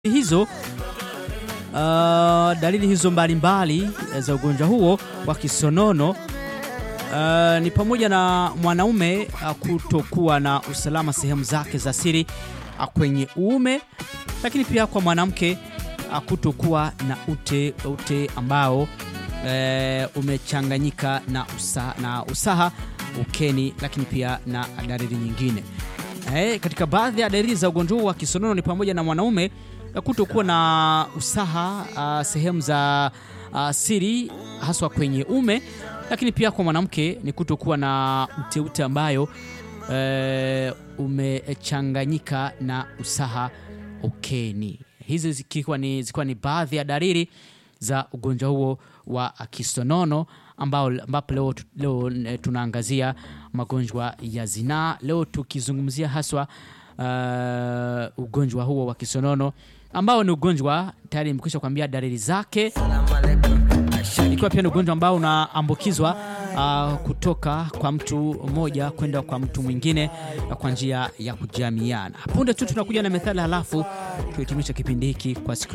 hizo uh, dalili hizo mbalimbali za ugonjwa huo wa kisonono uh, ni pamoja na mwanaume uh, kutokuwa na usalama sehemu zake za siri uh, kwenye uume, lakini pia kwa mwanamke uh, kutokuwa na ute, ute ambao uh, umechanganyika na, usa, na usaha ukeni, lakini pia na dalili nyingine. Eh, katika baadhi ya dalili za ugonjwa huu wa kisonono ni pamoja na mwanaume kutokuwa na usaha uh, sehemu za uh, siri haswa kwenye ume, lakini pia kwa mwanamke ni kutokuwa na uteute ambayo uh, umechanganyika na usaha ukeni. Hizi zikiwa ni, zikiwa ni baadhi ya dalili za ugonjwa huo wa kisonono ambao ambapo leo, leo tunaangazia magonjwa ya zinaa, leo tukizungumzia haswa uh, ugonjwa huo wa kisonono ambao ni ugonjwa tayari nimekwisha kuambia dalili zake, ikiwa pia ni ugonjwa ambao unaambukizwa uh, kutoka kwa mtu mmoja kwenda kwa mtu mwingine kwa njia ya kujamiana. Punde tu tunakuja na methali, halafu tuhitimisha kipindi hiki kwa siku